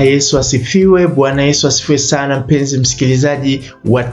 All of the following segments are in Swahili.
Yesu asifiwe. Bwana Yesu asifiwe sana, mpenzi msikilizaji wa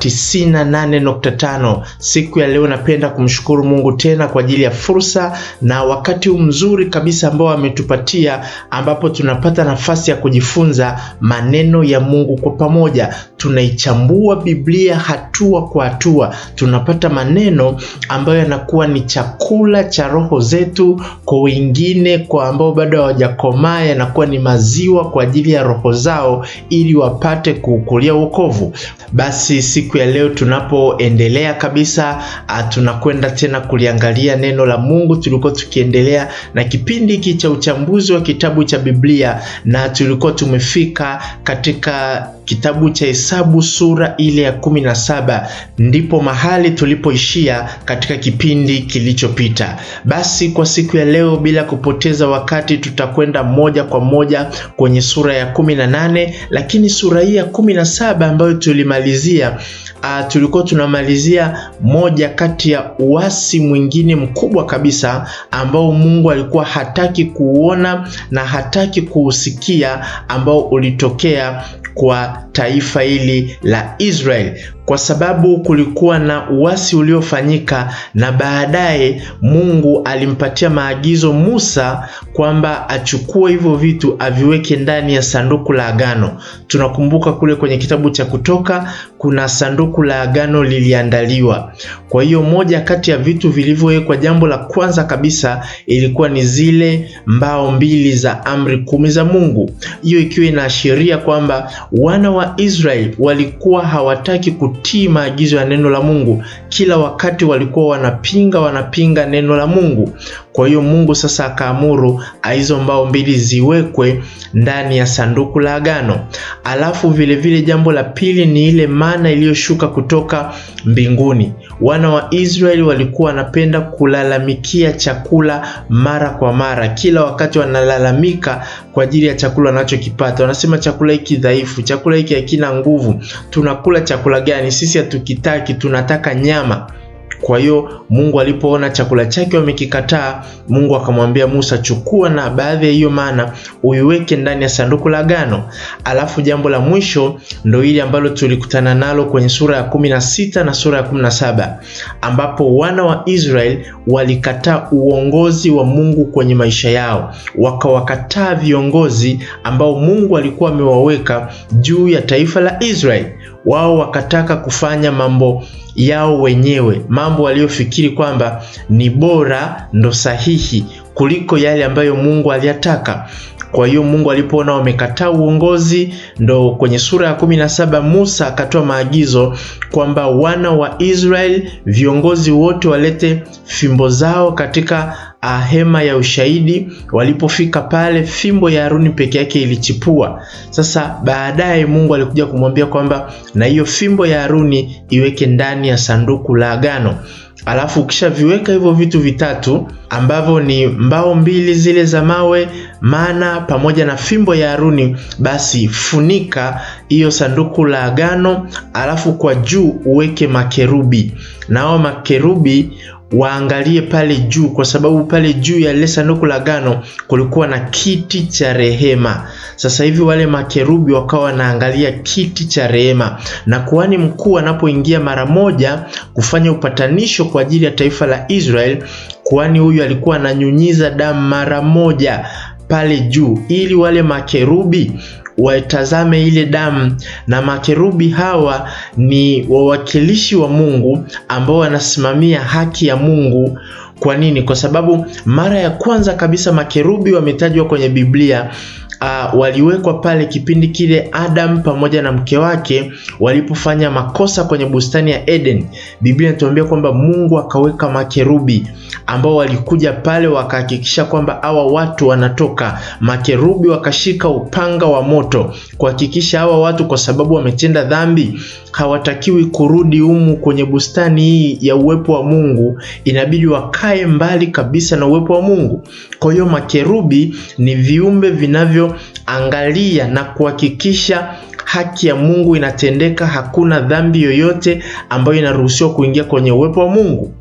98.5. Siku ya leo napenda kumshukuru Mungu tena kwa ajili ya fursa na wakati huu mzuri kabisa ambao ametupatia, ambapo tunapata nafasi ya kujifunza maneno ya Mungu kwa pamoja. Tunaichambua Biblia hatua kwa hatua, tunapata maneno ambayo yanakuwa ni chakula cha roho zetu, kwa wengine, kwa ambao bado hawajakomaa, yanakuwa ni maziwa kwa ajili ya roho zao ili wapate kuukulia wokovu. Basi siku ya leo tunapoendelea kabisa, tunakwenda tena kuliangalia neno la Mungu. Tulikuwa tukiendelea na kipindi hiki cha uchambuzi wa kitabu cha Biblia na tulikuwa tumefika katika kitabu cha Hesabu sura ile ya kumi na saba ndipo mahali tulipoishia katika kipindi kilichopita. Basi kwa siku ya leo, bila kupoteza wakati, tutakwenda moja kwa moja kwenye sura ya kumi na nane lakini sura hii ya kumi na saba ambayo tulimalizia Uh, tulikuwa tunamalizia moja kati ya uasi mwingine mkubwa kabisa ambao Mungu alikuwa hataki kuuona na hataki kuusikia, ambao ulitokea kwa taifa hili la Israeli kwa sababu kulikuwa na uasi uliofanyika, na baadaye Mungu alimpatia maagizo Musa kwamba achukue hivyo vitu aviweke ndani ya sanduku la agano. Tunakumbuka kule kwenye kitabu cha Kutoka kuna sanduku la agano liliandaliwa. Kwa hiyo moja kati ya vitu vilivyowekwa, jambo la kwanza kabisa ilikuwa ni zile mbao mbili za amri kumi za Mungu, hiyo ikiwa inaashiria kwamba wana wa Israeli walikuwa hawataki kutii maagizo ya neno la Mungu. Kila wakati walikuwa wanapinga wanapinga neno la Mungu. Kwa hiyo Mungu sasa akaamuru hizo mbao mbili ziwekwe ndani ya sanduku la agano. Alafu vilevile vile jambo la pili ni ile mana iliyoshuka kutoka mbinguni. Wana wa Israeli walikuwa wanapenda kulalamikia chakula mara kwa mara, kila wakati wanalalamika kwa ajili ya chakula wanachokipata. Wanasema chakula hiki dhaifu, chakula hiki hakina nguvu, tunakula chakula gani? Sisi hatukitaki, tunataka nyama. Kwa hiyo Mungu alipoona chakula chake wamekikataa, Mungu akamwambia Musa, chukua na baadhi ya hiyo mana uiweke ndani ya sanduku la agano. Alafu jambo la mwisho ndo hili ambalo tulikutana nalo kwenye sura ya kumi na sita na sura ya kumi na saba ambapo wana wa Israeli walikataa uongozi wa Mungu kwenye maisha yao, wakawakataa viongozi ambao Mungu alikuwa amewaweka juu ya taifa la Israeli. Wao wakataka kufanya mambo yao wenyewe, mambo waliofikiri kwamba ni bora ndo sahihi kuliko yale ambayo Mungu aliyataka. Kwa hiyo Mungu alipoona wamekataa uongozi, ndo kwenye sura ya kumi na saba Musa akatoa maagizo kwamba wana wa Israeli viongozi wote walete fimbo zao katika hema ya ushahidi. Walipofika pale, fimbo ya Haruni peke yake ilichipua. Sasa baadaye Mungu alikuja kumwambia kwamba na hiyo fimbo ya Haruni iweke ndani ya sanduku la agano. Alafu ukishaviweka hivyo vitu vitatu ambavyo ni mbao mbili zile za mawe, mana pamoja na fimbo ya Haruni, basi funika hiyo sanduku la agano, alafu kwa juu uweke makerubi, na hao makerubi waangalie pale juu, kwa sababu pale juu ya lile sanduku la agano kulikuwa na kiti cha rehema. Sasa hivi wale makerubi wakawa wanaangalia kiti cha rehema, na kuhani mkuu anapoingia mara moja kufanya upatanisho kwa ajili ya taifa la Israeli, kuhani huyu alikuwa ananyunyiza damu mara moja pale juu, ili wale makerubi watazame ile damu. Na makerubi hawa ni wawakilishi wa Mungu ambao wanasimamia haki ya Mungu. Kwa nini? Kwa sababu mara ya kwanza kabisa makerubi wametajwa kwenye Biblia. Uh, waliwekwa pale kipindi kile Adam pamoja na mke wake walipofanya makosa kwenye bustani ya Eden. Biblia inatuambia kwamba Mungu akaweka makerubi ambao walikuja pale wakahakikisha kwamba hawa watu wanatoka. Makerubi wakashika upanga wa moto kuhakikisha hawa watu, kwa sababu wametenda dhambi, hawatakiwi kurudi humu kwenye bustani hii ya uwepo wa Mungu, inabidi wakae mbali kabisa na uwepo wa Mungu. Kwa hiyo makerubi ni viumbe vinavyoangalia na kuhakikisha haki ya Mungu inatendeka, hakuna dhambi yoyote ambayo inaruhusiwa kuingia kwenye uwepo wa Mungu.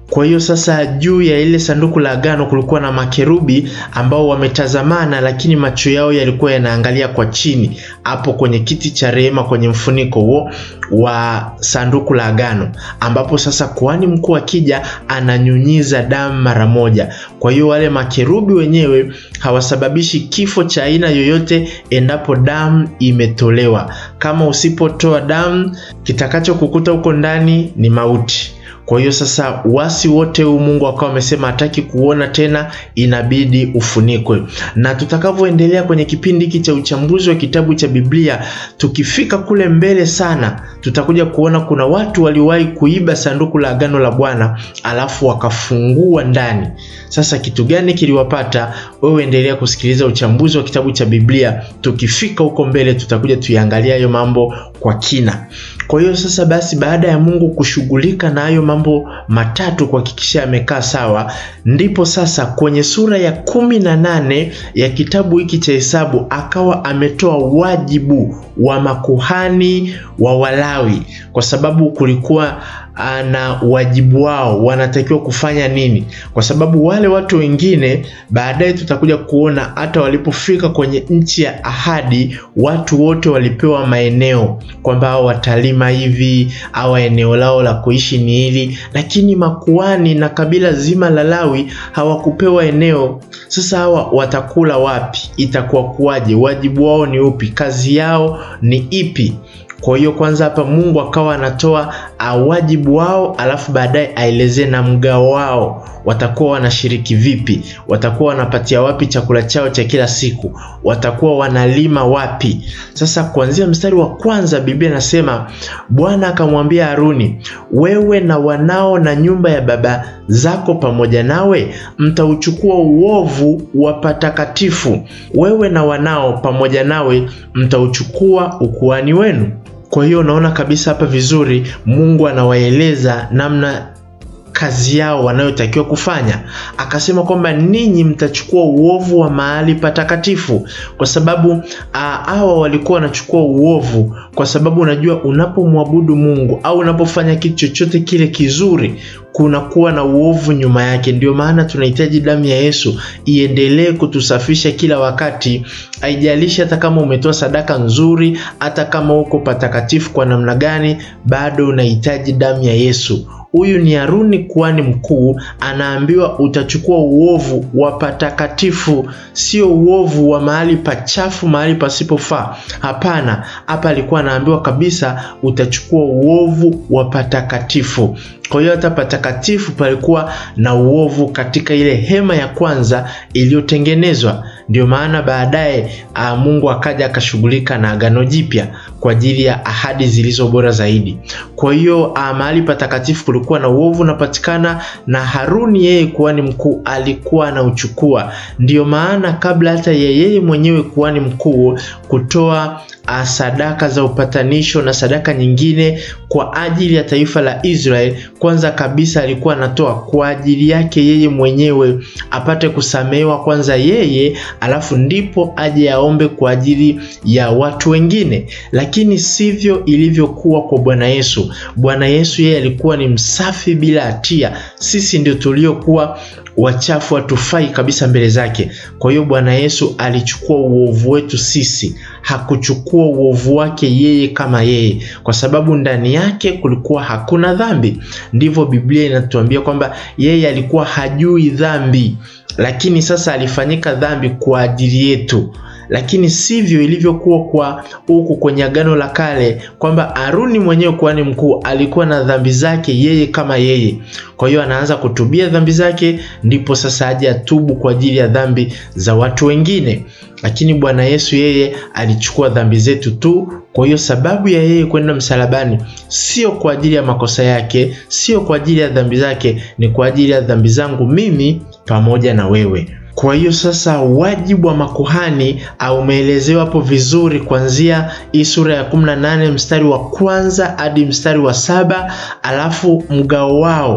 Kwa hiyo sasa, juu ya ile sanduku la agano kulikuwa na makerubi ambao wametazamana, lakini macho yao yalikuwa yanaangalia kwa chini, hapo kwenye kiti cha rehema, kwenye mfuniko huo wa sanduku la agano, ambapo sasa kuhani mkuu akija ananyunyiza damu mara moja. Kwa hiyo wale makerubi wenyewe hawasababishi kifo cha aina yoyote endapo damu imetolewa. Kama usipotoa damu, kitakachokukuta huko ndani ni mauti. Kwa hiyo sasa uasi wote huu Mungu akawa amesema hataki kuona tena, inabidi ufunikwe. Na tutakavyoendelea kwenye kipindi hiki cha uchambuzi wa kitabu cha Biblia, tukifika kule mbele sana, tutakuja kuona kuna watu waliwahi kuiba sanduku la agano la Bwana alafu wakafungua ndani. Sasa kitu gani kiliwapata? Wewe endelea kusikiliza uchambuzi wa kitabu cha Biblia. Tukifika huko mbele, tutakuja tuiangalia hayo mambo kwa kina. Kwa hiyo sasa basi, baada ya Mungu kushughulika na hayo mambo matatu kuhakikisha yamekaa sawa, ndipo sasa kwenye sura ya kumi na nane ya kitabu hiki cha Hesabu akawa ametoa wajibu wa makuhani wa Walawi, kwa sababu kulikuwa na wajibu wao, wanatakiwa kufanya nini, kwa sababu wale watu wengine baadaye tutakuja kuona hata walipofika kwenye nchi ya ahadi, watu wote walipewa maeneo kwamba hao watalima hivi au eneo lao la kuishi ni hili, lakini makuhani na kabila zima la Lawi hawakupewa eneo. Sasa hawa watakula wapi? Itakuwa kuwaje? Wajibu wao ni upi? Kazi yao ni ipi? Kwa hiyo kwanza hapa Mungu akawa anatoa wajibu wao, alafu baadaye aelezee na mgao wao, watakuwa wanashiriki vipi, watakuwa wanapatia wapi chakula chao cha kila siku, watakuwa wanalima wapi. Sasa kuanzia mstari wa kwanza Biblia inasema Bwana akamwambia Haruni, wewe na wanao na nyumba ya baba zako pamoja nawe mtauchukua uovu wa patakatifu, wewe na wanao pamoja nawe mtauchukua ukuhani wenu. Kwa hiyo unaona kabisa hapa vizuri, Mungu anawaeleza namna kazi yao wanayotakiwa kufanya. Akasema kwamba ninyi mtachukua uovu wa mahali patakatifu, kwa sababu hawa walikuwa wanachukua uovu, kwa sababu unajua, unapomwabudu Mungu au unapofanya kitu chochote kile kizuri kunakuwa na uovu nyuma yake. Ndio maana tunahitaji damu ya Yesu iendelee kutusafisha kila wakati, haijalishi hata kama umetoa sadaka nzuri, hata kama uko patakatifu kwa namna gani, bado unahitaji damu ya Yesu. Huyu ni Haruni kuhani mkuu, anaambiwa utachukua uovu wa patakatifu, sio uovu wa mahali pachafu, mahali pasipofaa. Hapana, hapa alikuwa anaambiwa kabisa utachukua uovu wa patakatifu. Kwa hiyo hata patakatifu palikuwa na uovu katika ile hema ya kwanza iliyotengenezwa. Ndio maana baadaye Mungu akaja akashughulika na agano jipya kwa ajili ya ahadi zilizo bora zaidi. Kwa hiyo mahali patakatifu kulikuwa na uovu unapatikana, na Haruni yeye kuhani mkuu alikuwa anauchukua. Ndiyo maana kabla hata yeye mwenyewe kuhani mkuu kutoa sadaka za upatanisho na sadaka nyingine kwa ajili ya taifa la Israeli, kwanza kabisa alikuwa anatoa kwa ajili yake yeye mwenyewe apate kusamehewa kwanza yeye, alafu ndipo aje aombe kwa ajili ya watu wengine. Lakini sivyo ilivyokuwa kwa Bwana Yesu. Bwana Yesu yeye alikuwa ni msafi bila hatia, sisi ndio tuliokuwa wachafu, hatufai kabisa mbele zake. Kwa hiyo Bwana Yesu alichukua uovu wetu sisi, hakuchukua uovu wake yeye kama yeye, kwa sababu ndani yake kulikuwa hakuna dhambi. Ndivyo Biblia inatuambia kwamba yeye alikuwa hajui dhambi, lakini sasa alifanyika dhambi kwa ajili yetu. Lakini sivyo ilivyokuwa kwa huku kwenye Agano la Kale, kwamba Haruni mwenyewe kuhani mkuu alikuwa na dhambi zake yeye kama yeye. Kwa hiyo anaanza kutubia dhambi zake, ndipo sasa aje atubu kwa ajili ya dhambi za watu wengine. Lakini Bwana Yesu yeye alichukua dhambi zetu tu. Kwa hiyo sababu ya yeye kwenda msalabani sio kwa ajili ya makosa yake, sio kwa ajili ya dhambi zake, ni kwa ajili ya dhambi zangu mimi pamoja na wewe. Kwa hiyo sasa wajibu wa makuhani umeelezewa hapo vizuri kuanzia hii sura ya 18 mstari wa kwanza hadi mstari wa saba alafu mgao wao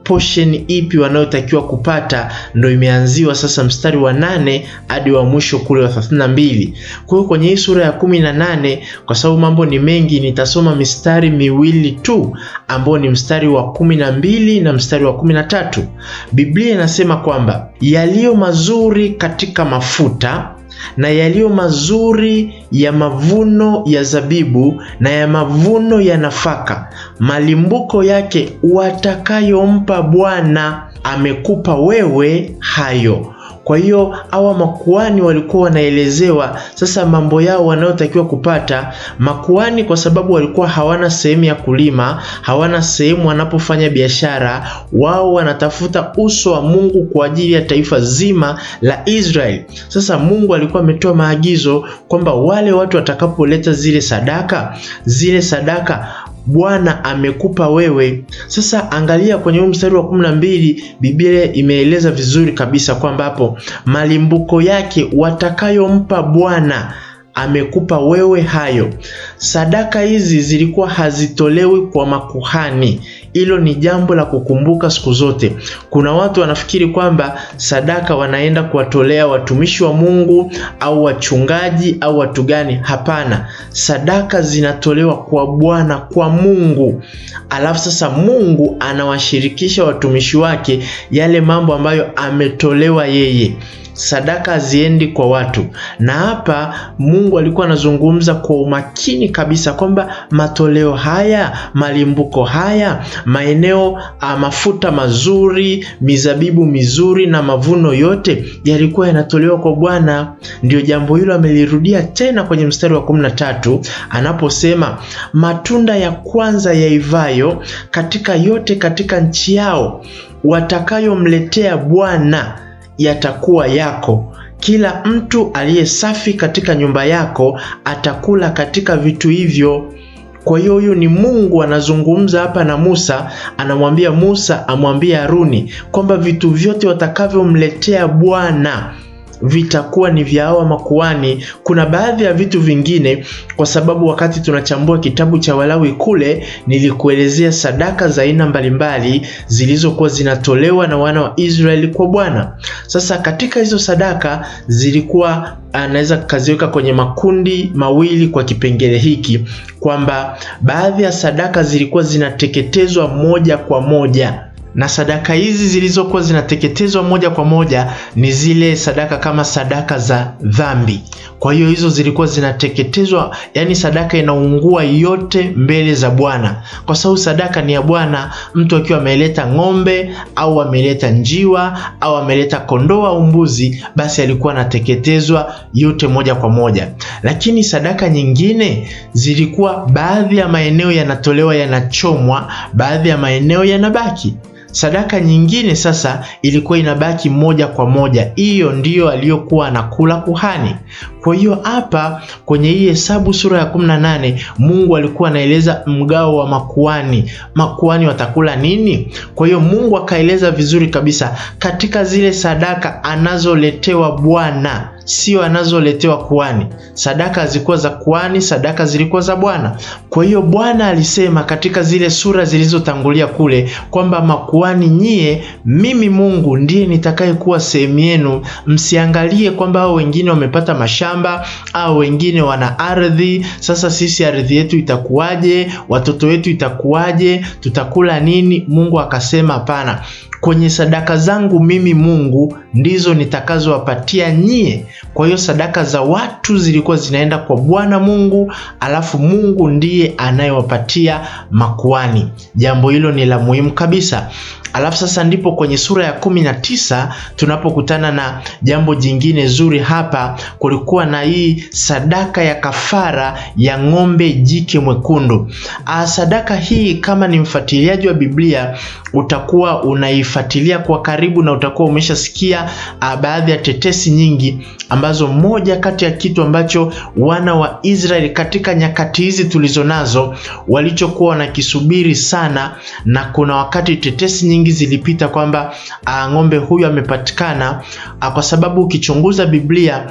portion ipi wanayotakiwa kupata, ndo imeanziwa sasa mstari wa nane hadi wa mwisho kule wa 32. Kwa hiyo kwenye hii sura ya kumi na nane, kwa sababu mambo ni mengi, nitasoma mistari miwili tu ambao ni mstari wa kumi na mbili na mstari wa kumi na tatu. Biblia inasema kwamba yaliyo mazuri katika mafuta na yaliyo mazuri ya mavuno ya zabibu na ya mavuno ya nafaka, malimbuko yake watakayompa Bwana, amekupa wewe hayo. Kwa hiyo hawa makuani walikuwa wanaelezewa sasa mambo yao wanayotakiwa kupata. Makuani kwa sababu walikuwa hawana sehemu ya kulima, hawana sehemu wanapofanya biashara, wao wanatafuta uso wa Mungu kwa ajili ya taifa zima la Israeli. Sasa Mungu alikuwa ametoa maagizo kwamba wale watu watakapoleta zile sadaka, zile sadaka Bwana amekupa wewe. Sasa angalia kwenye huu mstari wa kumi na mbili, Biblia imeeleza vizuri kabisa kwamba hapo malimbuko yake watakayompa Bwana amekupa wewe hayo. Sadaka hizi zilikuwa hazitolewi kwa makuhani. Hilo ni jambo la kukumbuka siku zote. Kuna watu wanafikiri kwamba sadaka wanaenda kuwatolea watumishi wa Mungu au wachungaji au watu gani. Hapana, sadaka zinatolewa kwa Bwana, kwa Mungu. Alafu sasa Mungu anawashirikisha watumishi wake yale mambo ambayo ametolewa yeye sadaka haziendi kwa watu. Na hapa Mungu alikuwa anazungumza kwa umakini kabisa kwamba matoleo haya, malimbuko haya, maeneo mafuta mazuri, mizabibu mizuri na mavuno yote yalikuwa yanatolewa kwa Bwana. Ndio jambo hilo amelirudia tena kwenye mstari wa kumi na tatu anaposema matunda ya kwanza yaivayo katika yote katika nchi yao watakayomletea Bwana yatakuwa yako. Kila mtu aliye safi katika nyumba yako atakula katika vitu hivyo. Kwa hiyo huyu ni Mungu anazungumza hapa na Musa, anamwambia Musa amwambie Haruni kwamba vitu vyote watakavyomletea Bwana vitakuwa ni vya hawa makuani. Kuna baadhi ya vitu vingine, kwa sababu wakati tunachambua kitabu cha Walawi kule nilikuelezea sadaka za aina mbalimbali zilizokuwa zinatolewa na wana wa Israeli kwa Bwana. Sasa katika hizo sadaka zilikuwa anaweza kaziweka kwenye makundi mawili kwa kipengele hiki, kwamba baadhi ya sadaka zilikuwa zinateketezwa moja kwa moja na sadaka hizi zilizokuwa zinateketezwa moja kwa moja ni zile sadaka kama sadaka za dhambi. Kwa hiyo hizo zilikuwa zinateketezwa, yani sadaka inaungua yote mbele za Bwana, kwa sababu sadaka ni ya Bwana. Mtu akiwa ameleta ng'ombe au ameleta njiwa au ameleta kondoo au mbuzi, basi alikuwa anateketezwa yote moja kwa moja. Lakini sadaka nyingine zilikuwa, baadhi ya maeneo yanatolewa yanachomwa, baadhi ya maeneo yanabaki sadaka nyingine sasa ilikuwa inabaki moja kwa moja. Hiyo ndiyo aliyokuwa anakula kuhani. Kwa hiyo hapa kwenye hii Hesabu sura ya 18 Mungu alikuwa anaeleza mgao wa makuani, makuani watakula nini. Kwa hiyo Mungu akaeleza vizuri kabisa katika zile sadaka anazoletewa Bwana sio anazoletewa kuhani. Sadaka zilikuwa za kuhani, sadaka zilikuwa za Bwana. Kwa hiyo Bwana alisema katika zile sura zilizotangulia kule kwamba makuhani nyie, mimi Mungu ndiye nitakayekuwa sehemu yenu. Msiangalie kwamba hao wengine wamepata mashamba au wengine wana ardhi. Sasa sisi ardhi yetu itakuwaje? Watoto wetu itakuwaje? Tutakula nini? Mungu akasema hapana, kwenye sadaka zangu mimi Mungu ndizo nitakazowapatia nyie. Kwa hiyo sadaka za watu zilikuwa zinaenda kwa Bwana Mungu, alafu Mungu ndiye anayewapatia makuani. Jambo hilo ni la muhimu kabisa. Alafu sasa ndipo kwenye sura ya kumi na tisa tunapokutana na jambo jingine zuri. Hapa kulikuwa na hii sadaka ya kafara ya ng'ombe jike mwekundu. A, sadaka hii kama ni mfuatiliaji wa Biblia utakuwa unaifuatilia kwa karibu na utakuwa umeshasikia baadhi ya tetesi nyingi, ambazo moja kati ya kitu ambacho wana wa Israeli katika nyakati hizi tulizo nazo walichokuwa wanakisubiri sana, na kuna wakati tetesi nyingi zilipita kwamba ng'ombe huyu amepatikana, kwa sababu ukichunguza Biblia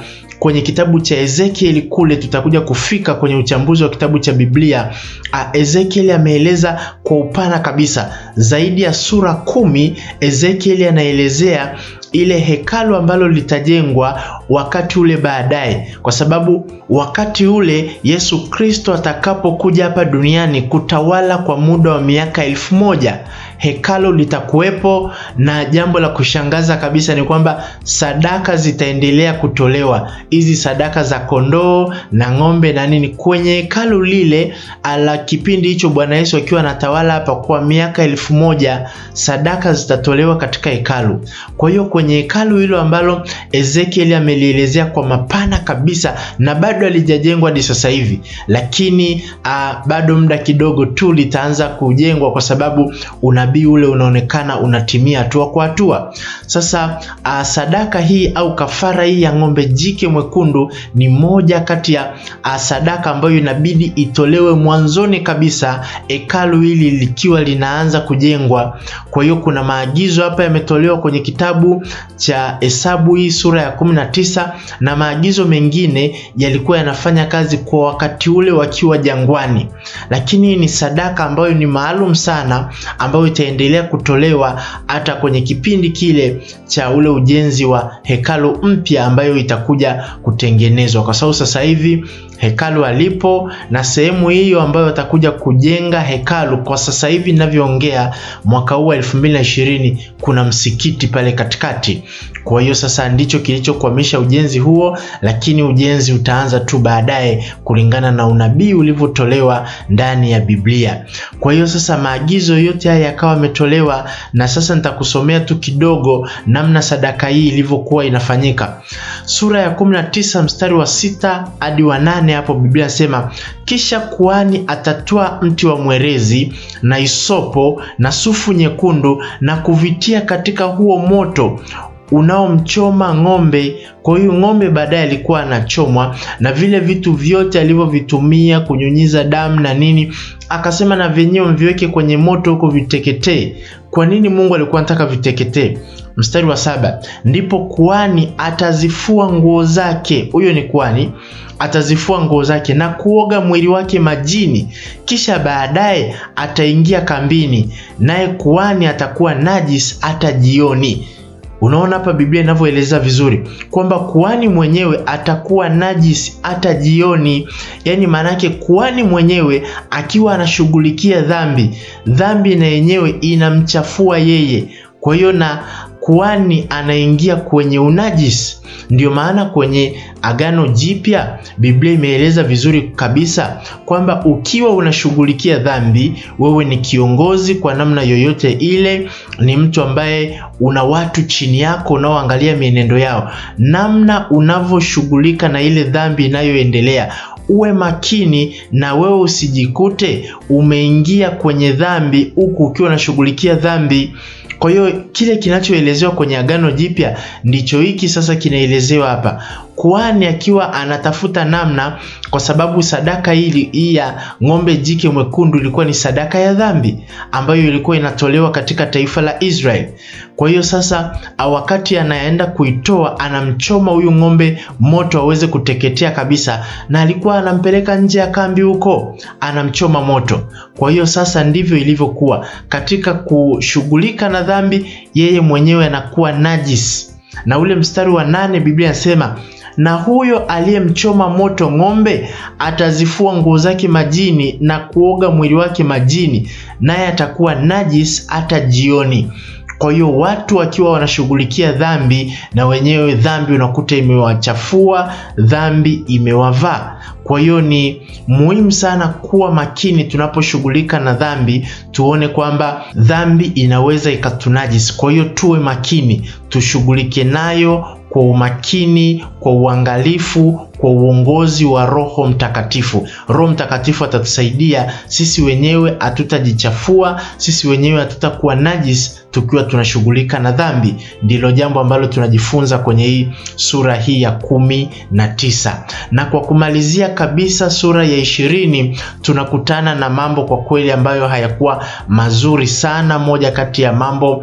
kwenye kitabu cha Ezekieli kule, tutakuja kufika kwenye uchambuzi wa kitabu cha Biblia. Ezekieli ameeleza kwa upana kabisa zaidi ya sura kumi. Ezekieli anaelezea ile hekalu ambalo litajengwa wakati ule baadaye, kwa sababu wakati ule Yesu Kristo atakapokuja hapa duniani kutawala kwa muda wa miaka elfu moja hekalo litakuwepo, na jambo la kushangaza kabisa ni kwamba sadaka zitaendelea kutolewa, hizi sadaka za kondoo na ng'ombe na nini, kwenye hekalu lile ala kipindi hicho Bwana Yesu akiwa anatawala hapa kwa miaka elfu moja sadaka zitatolewa katika hekalu. Kwa hiyo kwenye hekalu hilo ambalo Ezekieli amelielezea kwa mapana kabisa, na bado halijajengwa hadi sasa hivi, lakini uh, bado muda kidogo tu litaanza kujengwa kwa sababu unabii ule unaonekana unatimia hatua kwa hatua. Sasa uh, sadaka hii au kafara hii ya ng'ombe jike mwekundu ni moja kati ya uh, sadaka ambayo inabidi itolewe mwanzoni kabisa hekalu hili likiwa linaanza kujengwa. Kwa hiyo kuna maagizo hapa yametolewa kwenye kitabu cha Hesabu hii sura ya kumi na tisa na maagizo mengine yalikuwa yanafanya kazi kwa wakati ule wakiwa jangwani, lakini ni sadaka ambayo ni maalum sana ambayo itaendelea kutolewa hata kwenye kipindi kile cha ule ujenzi wa hekalu mpya ambayo itakuja kutengenezwa, kwa sababu sasa hivi hekalu alipo na sehemu hiyo ambayo watakuja kujenga hekalu kwa sasa hivi ninavyoongea, mwaka huu wa 2020 kuna msikiti pale katikati. Kwa hiyo sasa ndicho kilichokwamisha ujenzi huo, lakini ujenzi utaanza tu baadaye kulingana na unabii ulivyotolewa ndani ya Biblia. Kwa hiyo sasa maagizo yote haya yakawa yametolewa, na sasa nitakusomea tu kidogo namna sadaka hii ilivyokuwa inafanyika. Sura ya 19 mstari wa sita hadi wa nane hapo Biblia inasema, kisha kuhani atatoa mti wa mwerezi na isopo na sufu nyekundu na kuvitia katika huo moto unaomchoma ng'ombe. Kwa hiyo ng'ombe baadaye alikuwa anachomwa na vile vitu vyote alivyovitumia kunyunyiza damu na nini, akasema na vyenyewe mviweke kwenye moto huko viteketee. Kwa nini Mungu alikuwa anataka viteketee? Mstari wa saba, ndipo kuhani atazifua nguo zake, huyo ni kuhani atazifua nguo zake na kuoga mwili wake majini, kisha baadaye ataingia kambini, naye kuhani atakuwa najis hata jioni. Unaona hapa Biblia inavyoeleza vizuri kwamba kuhani mwenyewe atakuwa najis hata jioni. Yaani maana yake kuhani mwenyewe akiwa anashughulikia dhambi, dhambi na yenyewe inamchafua yeye. Kwa hiyo na kuhani anaingia kwenye unajisi. Ndio maana kwenye Agano Jipya Biblia imeeleza vizuri kabisa kwamba ukiwa unashughulikia dhambi, wewe ni kiongozi kwa namna yoyote ile, ni mtu ambaye una watu chini yako unaoangalia mienendo yao, namna unavyoshughulika na ile dhambi inayoendelea uwe makini na wewe usijikute umeingia kwenye dhambi huku ukiwa unashughulikia dhambi. Kwa hiyo kile kinachoelezewa kwenye Agano Jipya ndicho hiki sasa kinaelezewa hapa. Kuhani akiwa anatafuta namna, kwa sababu sadaka hili hii ya ng'ombe jike mwekundu ilikuwa ni sadaka ya dhambi ambayo ilikuwa inatolewa katika taifa la Israeli. Kwa hiyo sasa, wakati anaenda kuitoa, anamchoma huyu ng'ombe moto aweze kuteketea kabisa, na alikuwa anampeleka nje ya kambi huko, anamchoma moto. Kwa hiyo sasa ndivyo ilivyokuwa katika kushughulika na dhambi, yeye mwenyewe anakuwa najis. Na ule mstari wa nane Biblia inasema na huyo aliyemchoma moto ng'ombe atazifua nguo zake majini na kuoga mwili wake majini, naye atakuwa najis hata jioni. Kwa hiyo watu wakiwa wanashughulikia dhambi, na wenyewe dhambi unakuta imewachafua, dhambi imewavaa. Kwa hiyo ni muhimu sana kuwa makini tunaposhughulika na dhambi, tuone kwamba dhambi inaweza ikatunajisi. Kwa hiyo tuwe makini, tushughulike nayo kwa umakini, kwa uangalifu, kwa uongozi wa Roho Mtakatifu. Roho Mtakatifu atatusaidia sisi wenyewe, hatutajichafua sisi wenyewe, hatutakuwa najis tukiwa tunashughulika na dhambi. Ndilo jambo ambalo tunajifunza kwenye hii sura hii ya kumi na tisa. Na kwa kumalizia kabisa, sura ya ishirini tunakutana na mambo kwa kweli ambayo hayakuwa mazuri sana. Moja kati ya mambo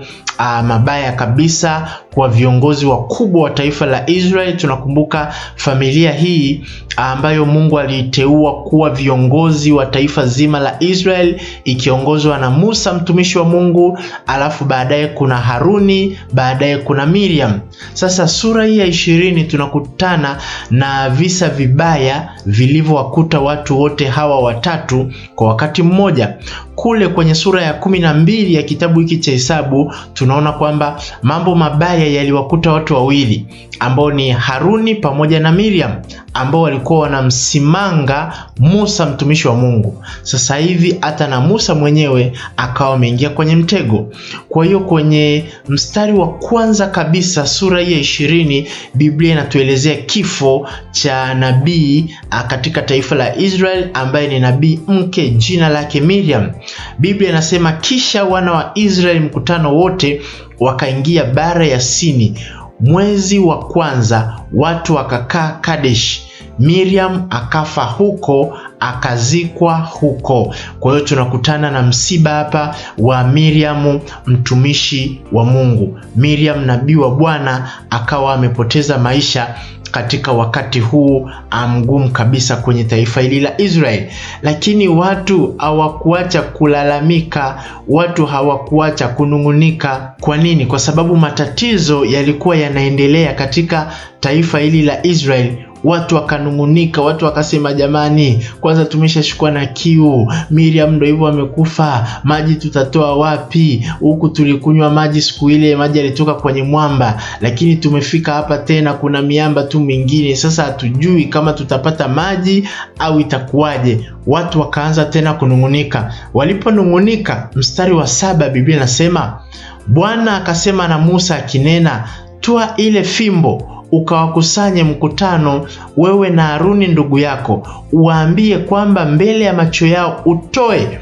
uh, mabaya kabisa kwa viongozi wakubwa wa taifa la Israel. Tunakumbuka familia hii ambayo Mungu aliiteua kuwa viongozi wa taifa zima la Israel ikiongozwa na Musa mtumishi wa Mungu, alafu baadaye kuna Haruni, baadaye kuna Miriam. Sasa sura hii ya ishirini tunakutana na visa vibaya vilivyowakuta watu wote hawa watatu kwa wakati mmoja. Kule kwenye sura ya kumi na mbili ya kitabu hiki cha Hesabu tunaona kwamba mambo mabaya yaliwakuta watu wawili ambao ni Haruni pamoja na Miriam ambao walikuwa wanamsimanga Musa mtumishi wa Mungu. Sasa hivi hata na Musa mwenyewe akawa ameingia kwenye mtego. Kwa hiyo kwenye mstari wa kwanza kabisa sura hii ya ishirini Biblia inatuelezea kifo cha nabii katika taifa la Israel ambaye ni nabii mke jina lake Miriam. Biblia inasema kisha wana wa Israeli mkutano wote wakaingia bara ya Sini mwezi wa kwanza, watu wakakaa Kadesh. Miriam akafa huko akazikwa huko. Kwa hiyo tunakutana na msiba hapa wa Miriam mtumishi wa Mungu. Miriam nabii wa Bwana akawa amepoteza maisha katika wakati huu mgumu kabisa kwenye taifa hili la Israeli. Lakini watu hawakuacha kulalamika, watu hawakuacha kunung'unika. Kwa nini? Kwa sababu matatizo yalikuwa yanaendelea katika taifa hili la Israeli. Watu wakanung'unika, watu wakasema, jamani, kwanza tumeshashikwa na kiu. Miriam ndo hivyo amekufa, maji tutatoa wapi? Huku tulikunywa maji siku ile, maji yalitoka kwenye mwamba, lakini tumefika hapa tena kuna miamba tu mingine. Sasa hatujui kama tutapata maji au itakuwaje. Watu wakaanza tena kunung'unika. Waliponung'unika, mstari wa saba Biblia inasema Bwana akasema na Musa akinena, toa ile fimbo ukawakusanye mkutano, wewe na Haruni ndugu yako, uwaambie kwamba mbele ya macho yao utoe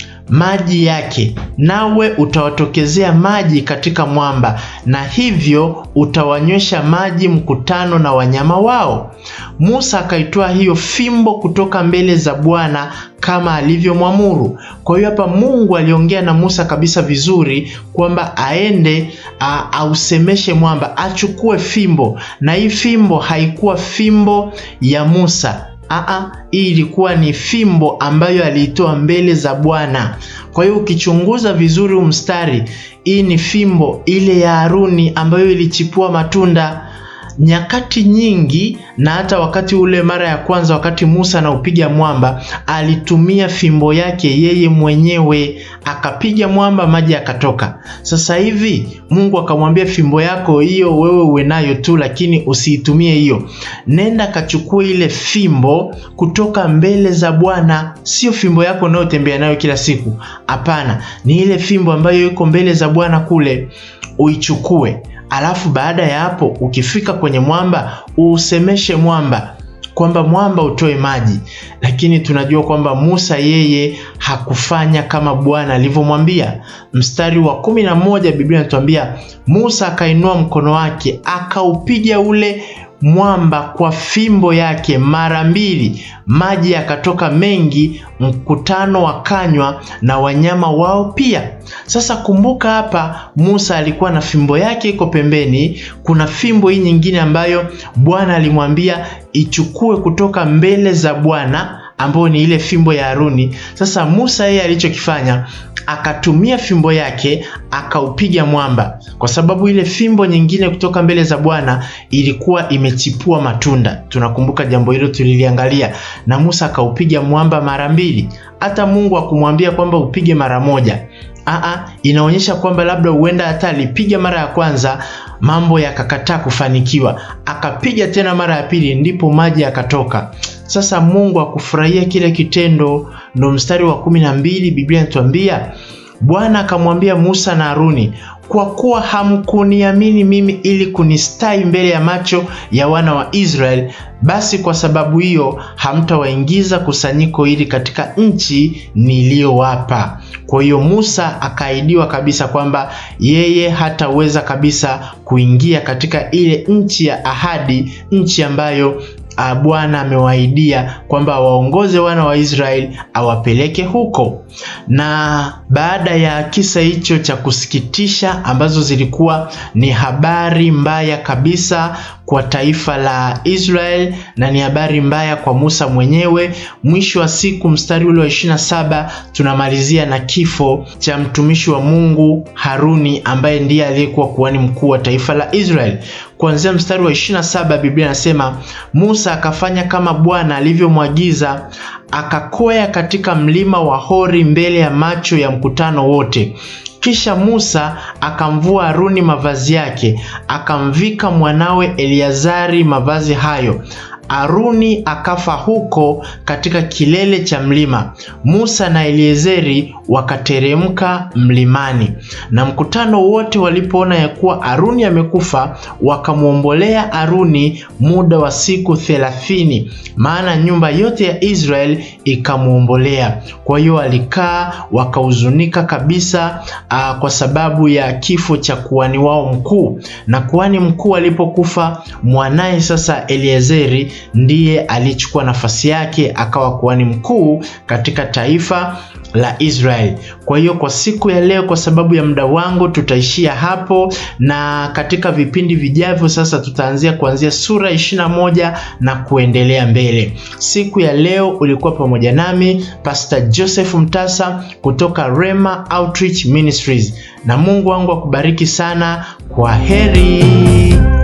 maji yake, nawe utawatokezea maji katika mwamba, na hivyo utawanywesha maji mkutano na wanyama wao. Musa akaitoa hiyo fimbo kutoka mbele za Bwana kama alivyomwamuru. Kwa hiyo hapa Mungu aliongea na Musa kabisa vizuri kwamba aende ausemeshe mwamba, achukue fimbo, na hii fimbo haikuwa fimbo ya Musa. Aa, hii ilikuwa ni fimbo ambayo aliitoa mbele za Bwana. Kwa hiyo ukichunguza vizuri huu mstari, hii ni fimbo ile ya Haruni ambayo ilichipua matunda nyakati nyingi na hata wakati ule mara ya kwanza, wakati Musa anaupiga mwamba, alitumia fimbo yake yeye mwenyewe akapiga mwamba, maji yakatoka. Sasa hivi Mungu akamwambia, fimbo yako hiyo wewe uwe nayo tu, lakini usiitumie hiyo. Nenda kachukue ile fimbo kutoka mbele za Bwana. Sio fimbo yako unayotembea nayo kila siku, hapana, ni ile fimbo ambayo iko mbele za Bwana kule, uichukue Alafu baada ya hapo ukifika kwenye mwamba uusemeshe mwamba kwamba mwamba utoe maji. Lakini tunajua kwamba Musa yeye hakufanya kama Bwana alivyomwambia. Mstari wa kumi na moja Biblia inatuambia Musa akainua mkono wake akaupiga ule mwamba kwa fimbo yake mara mbili, maji yakatoka mengi, mkutano wakanywa na wanyama wao pia. Sasa kumbuka, hapa Musa alikuwa na fimbo yake iko pembeni, kuna fimbo hii nyingine ambayo Bwana alimwambia ichukue kutoka mbele za Bwana ambayo ni ile fimbo ya Haruni. Sasa Musa yeye alichokifanya akatumia fimbo yake akaupiga mwamba, kwa sababu ile fimbo nyingine kutoka mbele za Bwana ilikuwa imechipua matunda. Tunakumbuka jambo hilo, tuliliangalia, na Musa akaupiga mwamba mara mbili. Hata Mungu akumwambia kwamba upige mara moja. Aa, inaonyesha kwamba labda huenda hata alipiga mara ya kwanza mambo yakakataa kufanikiwa, akapiga tena mara ya pili, ndipo maji yakatoka. Sasa Mungu akufurahia kile kitendo, ndo mstari wa kumi na mbili Biblia inatuambia Bwana akamwambia Musa na Haruni, kwa kuwa hamkuniamini mimi ili kunistai mbele ya macho ya wana wa Israeli, basi kwa sababu hiyo hamtawaingiza kusanyiko hili katika nchi niliyowapa. Kwa hiyo Musa akaahidiwa kabisa kwamba yeye hataweza kabisa kuingia katika ile nchi ya ahadi, nchi ambayo Bwana amewaahidia kwamba waongoze wana wa Israeli awapeleke huko. Na baada ya kisa hicho cha kusikitisha ambazo zilikuwa ni habari mbaya kabisa kwa taifa la Israel na ni habari mbaya kwa Musa mwenyewe. Mwisho wa siku, mstari ule wa 27 tunamalizia na kifo cha mtumishi wa Mungu Haruni ambaye ndiye aliyekuwa kuhani mkuu wa taifa la Israel. Kuanzia mstari wa 27 Biblia inasema Musa akafanya kama Bwana alivyomwagiza, akakwea katika mlima wa Hori mbele ya macho ya mkutano wote. Kisha Musa akamvua Haruni mavazi yake, akamvika mwanawe Eleazari mavazi hayo. Haruni akafa huko katika kilele cha mlima. Musa na Eliezeri wakateremka mlimani, na mkutano wote walipoona ya kuwa Haruni amekufa, wakamwombolea Haruni muda wa siku thelathini, maana nyumba yote ya Israeli ikamwombolea. Kwa hiyo alikaa wakahuzunika kabisa, aa, kwa sababu ya kifo cha kuhani wao mkuu. Na kuhani mkuu alipokufa, mwanaye sasa Eliezeri ndiye alichukua nafasi yake akawa kuhani mkuu katika taifa la Israeli. Kwa hiyo kwa siku ya leo, kwa sababu ya muda wangu, tutaishia hapo, na katika vipindi vijavyo sasa tutaanzia kuanzia sura 21 na kuendelea mbele. Siku ya leo ulikuwa pamoja nami Pastor Joseph Mtasa kutoka Rema Outreach Ministries, na Mungu wangu akubariki sana. Kwa heri.